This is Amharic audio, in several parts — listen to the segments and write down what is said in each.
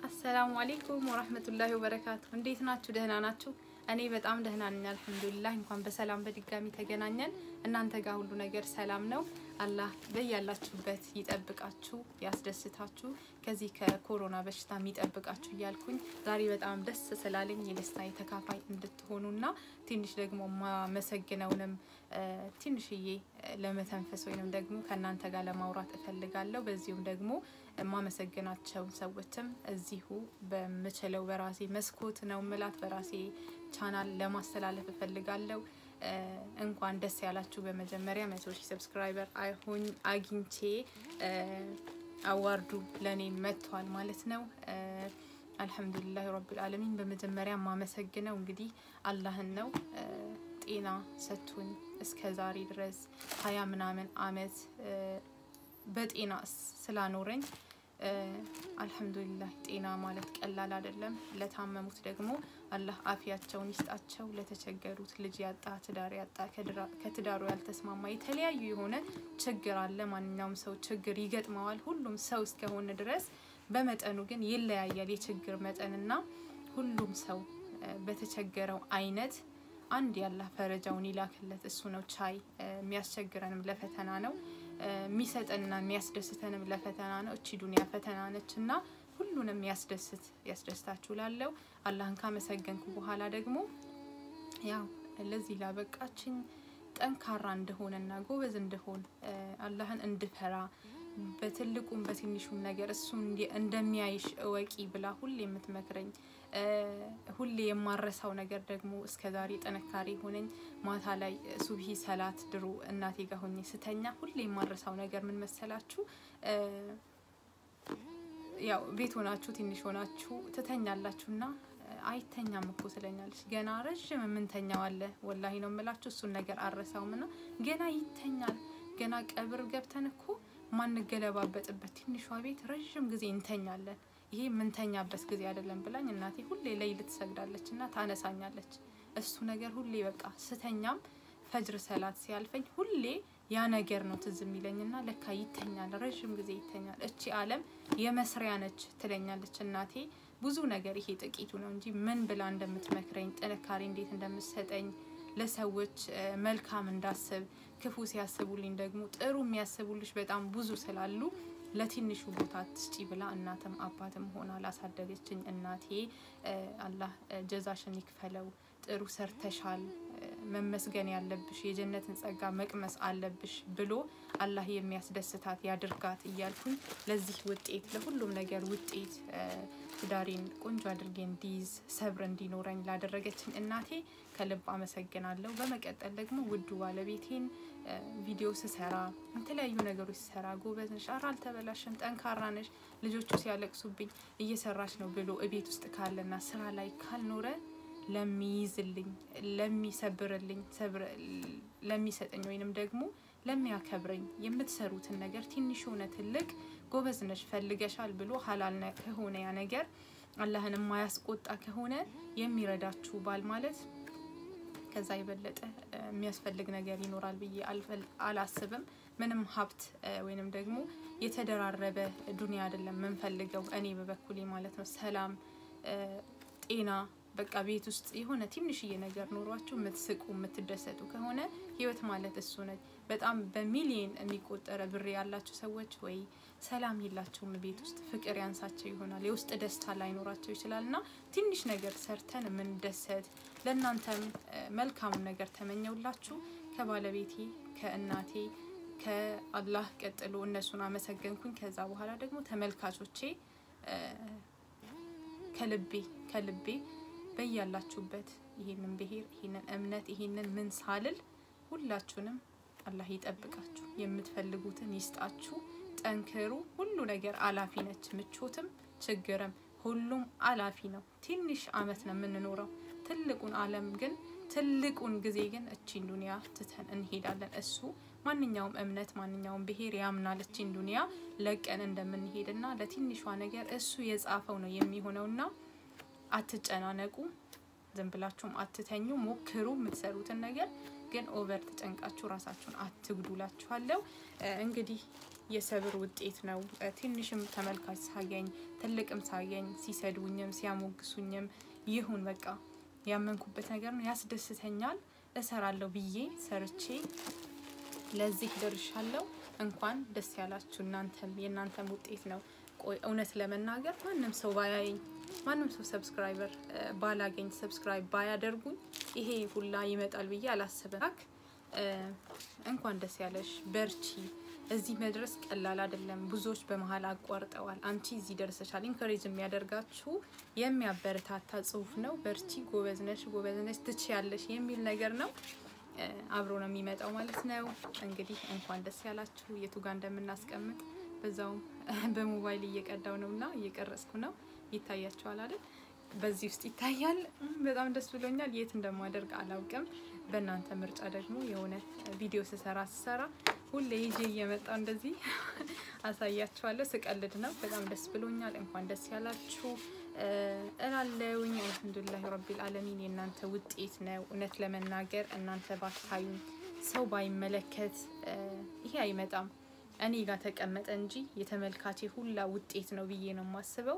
አሰላሙ አሌይኩም ወራህመቱላሂ ወበረካቱ። እንዴት ናችሁ? ደህና ናችሁ? እኔ በጣም ደህና ነኝ አልሐምዱሊላህ። እንኳን በሰላም በድጋሚ ተገናኘን። እናንተ ጋር ሁሉ ነገር ሰላም ነው? አላህ በያላችሁበት ይጠብቃችሁ፣ ያስደስታችሁ፣ ከዚህ ከኮሮና በሽታ የሚጠብቃችሁ እያልኩኝ ዛሬ በጣም ደስ ስላለኝ የደስታ ተካፋይ እንድትሆኑና ትንሽ ደግሞ ማመሰግነውንም ትንሽዬ ለመተንፈስ ወይንም ደግሞ ከእናንተ ጋር ለማውራት እፈልጋለሁ። በዚሁም ደግሞ የማመሰግናቸውን ሰዎችም እዚሁ በምችለው በራሴ መስኮት ነው ምላት በራሴ ቻናል ለማስተላለፍ እፈልጋለሁ። እንኳን ደስ ያላችሁ። በመጀመሪያ መቶ ሺህ ሰብስክራይበር አይሆኝ አግኝቼ አዋርዱ ለእኔ መጥቷል ማለት ነው። አልሐምዱሊላህ ረብል ዓለሚን። በመጀመሪያ የማመሰግነው እንግዲህ አላህን ነው። ጤና ሰጥቶኝ እስከ ዛሬ ድረስ ሀያ ምናምን አመት በጤና ስላኖረኝ አልሐምዱሊላህ። ጤና ማለት ቀላል አይደለም። ለታመሙት ደግሞ አላህ አፊያቸውን ይስጣቸው። ለተቸገሩት ልጅ ያጣ፣ ትዳር ያጣ፣ ከትዳሩ ያልተስማማ የተለያዩ የሆነ ችግር አለ። ማንኛውም ሰው ችግር ይገጥመዋል። ሁሉም ሰው እስከሆነ ድረስ በመጠኑ ግን ይለያያል የችግር መጠንና ሁሉም ሰው በተቸገረው አይነት አንድ ያላህ ፈረጃውን ይላክለት። እሱ ነው ቻይ። የሚያስቸግረንም ለፈተና ነው የሚሰጠንና የሚያስደስተንም ለፈተና ነው። እቺ ዱንያ ፈተና ነች እና ሁሉንም ያስደስት ያስደስታችሁ ላለው አላህን ካመሰገንኩ በኋላ ደግሞ ያው ለዚህ ላበቃችኝ ጠንካራ እንደሆነና ጎበዝ እንደሆን አላህን እንድፈራ በትልቁም በትንሹም ነገር እሱ እንደሚያይሽ እወቂ ብላ ሁሌ የምትመክረኝ ሁሌ የማረሳው ነገር ደግሞ እስከ ዛሬ ጥንካሬ ሆነኝ። ማታ ላይ ሱብሂ ሰላት ድሮ እናቴ ጋር ሆኜ ስተኛ ሁሌ የማረሳው ነገር ምን መሰላችሁ? ያው ቤት ሆናችሁ ትንሽ ሆናችሁ ትተኛላችሁና አይተኛም እኮ ትለኛለች። ገና ረዥም የምንተኛው አለ ወላሂ ነው የምላችሁ። እሱን ነገር አረሳውም ና ገና ይተኛል። ገና ቀብር ገብተን እኮ ማንገለባበጥበት ትንሿ ቤት ረዥም ጊዜ እንተኛለን። ይሄ የምንተኛበት ጊዜ አይደለም ብላኝ እናቴ ሁሌ ለይል ትሰግዳለች እና ታነሳኛለች። እሱ ነገር ሁሌ በቃ ስተኛም ፈጅር ሰላት ሲያልፈኝ ሁሌ ያ ነገር ነው ትዝ የሚለኝና ለካ ይተኛል፣ ረዥም ጊዜ ይተኛል። እቺ ዓለም የመስሪያ ነች ትለኛለች እናቴ። ብዙ ነገር ይሄ ጥቂቱ ነው እንጂ ምን ብላ እንደምትመክረኝ ጥንካሬ እንዴት እንደምትሰጠኝ ለሰዎች መልካም እንዳስብ ክፉ ሲያስቡልኝ ደግሞ ጥሩ የሚያስቡልሽ በጣም ብዙ ስላሉ ለትንሹ ቦታ ትስጪ ብላ እናትም አባትም ሆና ላሳደገችኝ እናቴ አላህ ጀዛሽን ይክፈለው። ጥሩ ሰርተሻል፣ መመስገን ያለብሽ የጀነትን ጸጋ መቅመስ አለብሽ ብሎ አላህ የሚያስደስታት ያድርጋት እያልኩኝ ለዚህ ውጤት ለሁሉም ነገር ውጤት ትዳሬን ቆንጆ አድርጌ እንዲይዝ ሰብር እንዲኖረኝ ላደረገችኝ እናቴ ከልብ አመሰግናለሁ። በመቀጠል ደግሞ ውዱ ባለቤቴን ቪዲዮ ስሰራ የተለያዩ ነገሮች ስሰራ ጎበዝ ነሽ፣ ኧረ አልተበላሽም፣ ጠንካራ ነሽ፣ ልጆቹ ሲያለቅሱብኝ እየሰራች ነው ብሎ እቤት ውስጥ ካለና ስራ ላይ ካልኖረ ለሚይዝልኝ፣ ለሚሰብርልኝ፣ ለሚሰጠኝ ወይንም ደግሞ ለሚያከብረኝ የምትሰሩትን ነገር ትንሽ ሆነ ትልቅ ጎበዝ ነሽ ፈልገሻል ብሎ ሀላል ከሆነ ያ ነገር አላህን የማያስቆጣ ከሆነ የሚረዳችሁ ባል ማለት ከዛ የበለጠ የሚያስፈልግ ነገር ይኖራል ብዬ አላስብም። ምንም ሀብት ወይንም ደግሞ የተደራረበ ዱንያ አይደለም የምንፈልገው። እኔ በበኩሌ ማለት ነው ሰላም፣ ጤና በቃ ቤት ውስጥ የሆነ ትንሽዬ ነገር ኖሯችሁ የምትስቁ የምትደሰቱ ከሆነ ህይወት ማለት እሱ ነች። በጣም በሚሊየን የሚቆጠረ ብር ያላቸው ሰዎች ወይ ሰላም የላቸውም ቤት ውስጥ ፍቅር ያንሳቸው ይሆናል። የውስጥ ደስታ ላይኖራቸው ይችላል። እና ትንሽ ነገር ሰርተን የምንደሰት ለእናንተም መልካሙን ነገር ተመኘውላችሁ። ከባለቤቴ ከእናቴ ከአላህ ቀጥሎ እነሱን አመሰገንኩኝ። ከዛ በኋላ ደግሞ ተመልካቾቼ ከልቤ ከልቤ በያላችሁበት ይሄንን ብሄር ይሄንን እምነት ይሄንን ምን ሳልል ሁላችሁንም አላህ ይጠብቃችሁ፣ የምትፈልጉትን ይስጣችሁ። ጠንክሩ። ሁሉ ነገር አላፊ ነች። ምቾትም ችግርም ሁሉም አላፊ ነው። ትንሽ አመት ነው የምንኖረው። ትልቁን አለም ግን ትልቁን ጊዜ ግን እቺን ዱንያ ትተን እንሄዳለን። እሱ ማንኛውም እምነት ማንኛውም ብሄር ያምናል እቺን ዱንያ ለቀን እንደምንሄድና ለትንሿ ነገር እሱ የጻፈው ነው የሚሆነውና አትጨናነቁ። ዝም ብላችሁም አትተኙ። ሞክሩ የምትሰሩትን ነገር ግን ኦቨር ተጨንቃችሁ ራሳችሁን አትጉዱላችኋለሁ። እንግዲህ የሰብር ውጤት ነው። ትንሽም ተመልካች ሳገኝ ትልቅም ሳገኝ ሲሰድቡኝም ሲያሞግሱኝም ይሁን በቃ ያመንኩበት ነገር ነው፣ ያስደስተኛል፣ እሰራለሁ ብዬ ሰርቼ ለዚህ ደርሻለሁ። እንኳን ደስ ያላችሁ እናንተም የእናንተም ውጤት ነው። ቆይ እውነት ለመናገር ማንም ሰው ባያየኝ ማንም ሰው ሰብስክራይበር ባላገኝ ሰብስክራይብ ባያደርጉኝ ይሄ ሁላ ይመጣል ብዬ አላስብም። እንኳን ደስ ያለሽ፣ በርቺ። እዚህ መድረስ ቀላል አይደለም። ብዙዎች በመሀል አቋርጠዋል። አንቺ እዚህ ደርሰሻል። ኢንከሬጅ የሚያደርጋችሁ የሚያበረታታ ጽሁፍ ነው። በርቺ፣ ጎበዝነሽ፣ ጎበዝነሽ፣ ትችያለሽ የሚል ነገር ነው። አብሮ ነው የሚመጣው ማለት ነው። እንግዲህ እንኳን ደስ ያላችሁ። የቱ ጋር እንደምናስቀምጥ በዛውም በሞባይል እየቀዳው ነው እና እየቀረጽኩ ነው። ይታያችኋል አይደል? በዚህ ውስጥ ይታያል። በጣም ደስ ብሎኛል። የት እንደማደርግ አላውቅም። በእናንተ ምርጫ ደግሞ የሆነ ቪዲዮ ስሰራ ስሰራ ሁሌ ይዤ እየመጣው እንደዚህ አሳያችኋለሁ። ስቀልድ ነው። በጣም ደስ ብሎኛል። እንኳን ደስ ያላችሁ እላለውኝ። አልሐምዱሊላህ ረቢል አለሚን የእናንተ ውጤት ነው። እውነት ለመናገር እናንተ ባታዩኝ፣ ሰው ባይመለከት ይሄ አይመጣም እኔ ጋር ተቀመጠ እንጂ የተመልካቼ ሁላ ውጤት ነው ብዬ ነው የማስበው።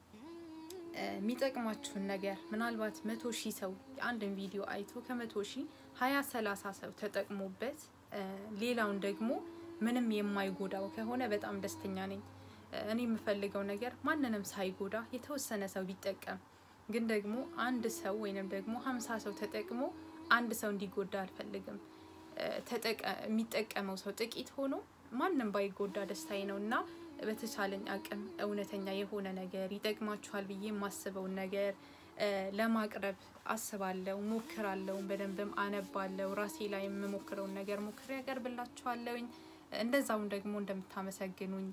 የሚጠቅማችሁን ነገር ምናልባት መቶ ሺህ ሰው አንድን ቪዲዮ አይቶ ከመቶ ሺህ ሀያ ሰላሳ ሰው ተጠቅሞበት ሌላውን ደግሞ ምንም የማይጎዳው ከሆነ በጣም ደስተኛ ነኝ። እኔ የምፈልገው ነገር ማንንም ሳይጎዳ የተወሰነ ሰው ቢጠቀም፣ ግን ደግሞ አንድ ሰው ወይንም ደግሞ ሀምሳ ሰው ተጠቅሞ አንድ ሰው እንዲጎዳ አልፈልግም። የሚጠቀመው ሰው ጥቂት ሆኖ ማንም ባይጎዳ ደስታዬ ነው እና በተቻለኝ አቅም እውነተኛ የሆነ ነገር ይጠቅማችኋል ብዬ የማስበውን ነገር ለማቅረብ አስባለሁ፣ ሞክራለሁ። በደንብም አነባለሁ። ራሴ ላይ የምሞክረውን ነገር ሞክሬ ያቀርብላችኋለሁኝ። እንደዛውም ደግሞ እንደምታመሰግኑኝ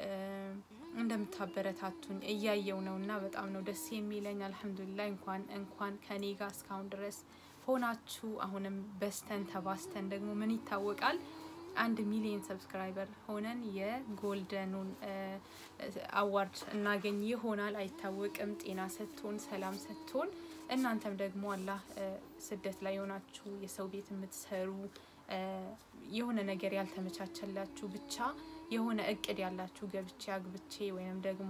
እንደምታበረታቱኝ እያየው ነው እና በጣም ነው ደስ የሚለኝ። አልሐምዱሊላህ እንኳን እንኳን ከኔ ጋር እስካሁን ድረስ ሆናችሁ አሁንም በስተን ተባስተን ደግሞ ምን ይታወቃል አንድ ሚሊዮን ሰብስክራይበር ሆነን የጎልደኑን አዋርድ እናገኝ ይሆናል አይታወቅም። ጤና ሰጥቶን ሰላም ሰጥቶን እናንተም ደግሞ አላህ ስደት ላይ የሆናችሁ የሰው ቤት የምትሰሩ የሆነ ነገር ያልተመቻቸላችሁ ብቻ የሆነ እቅድ ያላችሁ ገብቼ አግብቼ ወይም ደግሞ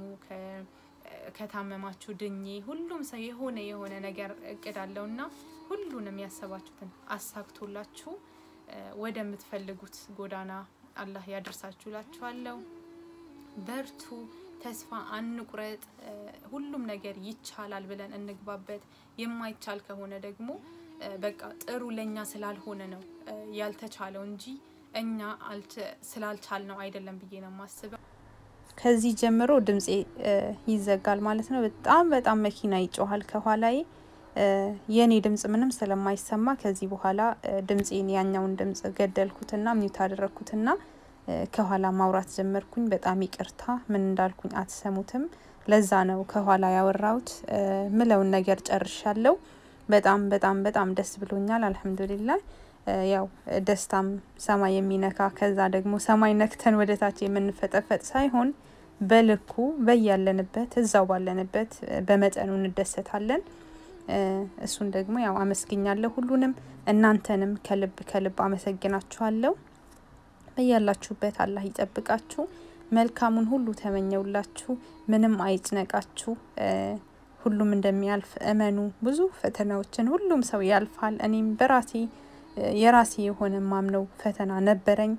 ከታመማችሁ ድኜ ሁሉም ሰው የሆነ የሆነ ነገር እቅድ አለውና ሁሉንም ያሰባችሁትን አሳክቶላችሁ ወደምትፈልጉት ጎዳና አላህ ያደርሳችሁ ላችኋለሁ። በርቱ፣ ተስፋ አንቁረጥ። ሁሉም ነገር ይቻላል ብለን እንግባበት። የማይቻል ከሆነ ደግሞ በቃ ጥሩ ለእኛ ስላልሆነ ነው ያልተቻለው እንጂ እኛ ስላልቻል ነው አይደለም ብዬ ነው የማስበው። ከዚህ ጀምሮ ድምፄ ይዘጋል ማለት ነው። በጣም በጣም መኪና ይጮሃል ከኋላዬ የኔ ድምጽ ምንም ስለማይሰማ ከዚህ በኋላ ድምፄን ያኛውን ድምጽ ገደልኩትና ሚዩት አደረግኩትና ከኋላ ማውራት ጀመርኩኝ። በጣም ይቅርታ፣ ምን እንዳልኩኝ አትሰሙትም። ለዛ ነው ከኋላ ያወራሁት። ምለውን ነገር ጨርሻለሁ። በጣም በጣም በጣም ደስ ብሎኛል። አልሐምዱሊላህ። ያው ደስታም ሰማይ የሚነካ ከዛ ደግሞ ሰማይ ነክተን ወደ ታች የምንፈጠፈጥ ሳይሆን በልኩ በያለንበት እዛው ባለንበት በመጠኑ እንደሰታለን። እሱን ደግሞ ያው አመስግኛለሁ ሁሉንም። እናንተንም ከልብ ከልብ አመሰግናችኋለሁ። በያላችሁበት አላህ ይጠብቃችሁ። መልካሙን ሁሉ ተመኘውላችሁ። ምንም አይጭነቃችሁ። ሁሉም እንደሚያልፍ እመኑ። ብዙ ፈተናዎችን ሁሉም ሰው ያልፋል። እኔም በራሴ የራሴ የሆነ ማምነው ፈተና ነበረኝ፣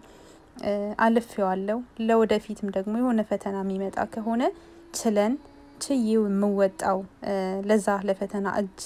አልፌዋለሁ። ለወደፊትም ደግሞ የሆነ ፈተና የሚመጣ ከሆነ ችለን ችዬው የምወጣው ለዛ ለፈተና እጅ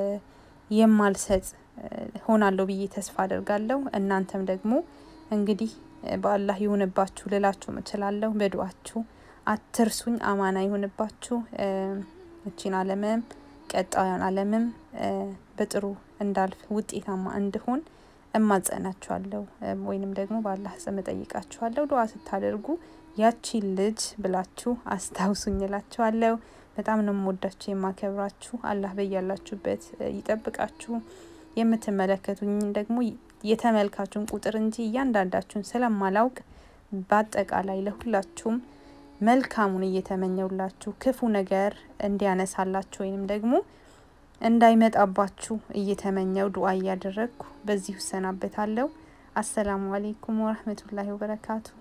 የማልሰጥ ሆናለሁ ብዬ ተስፋ አደርጋለሁ። እናንተም ደግሞ እንግዲህ በአላህ ይሁንባችሁ ልላችሁ እችላለሁ። በዱአችሁ አትርሱኝ። አማና ይሁንባችሁ። እቺን ዓለምም ቀጣዩን ዓለምም በጥሩ እንዳልፍ ውጤታማ እንድሆን እማጸናችኋለሁ፣ ወይንም ደግሞ በአላህ ስም እጠይቃችኋለሁ። ዱአ ስታደርጉ ያቺን ልጅ ብላችሁ አስታውሱኝ እላችኋለሁ። በጣም ነው የምወዳችሁ የማከብራችሁ። አላህ በያላችሁበት ይጠብቃችሁ። የምትመለከቱኝ ደግሞ የተመልካቹን ቁጥር እንጂ እያንዳንዳችሁን ስለማላውቅ በአጠቃላይ ለሁላችሁም መልካሙን እየተመኘውላችሁ ክፉ ነገር እንዲያነሳላችሁ ወይንም ደግሞ እንዳይመጣባችሁ እየተመኘው ዱአ እያደረግኩ በዚሁ እሰናበታለሁ። አሰላሙ አሌይኩም ወረህመቱላሂ ወበረካቱ።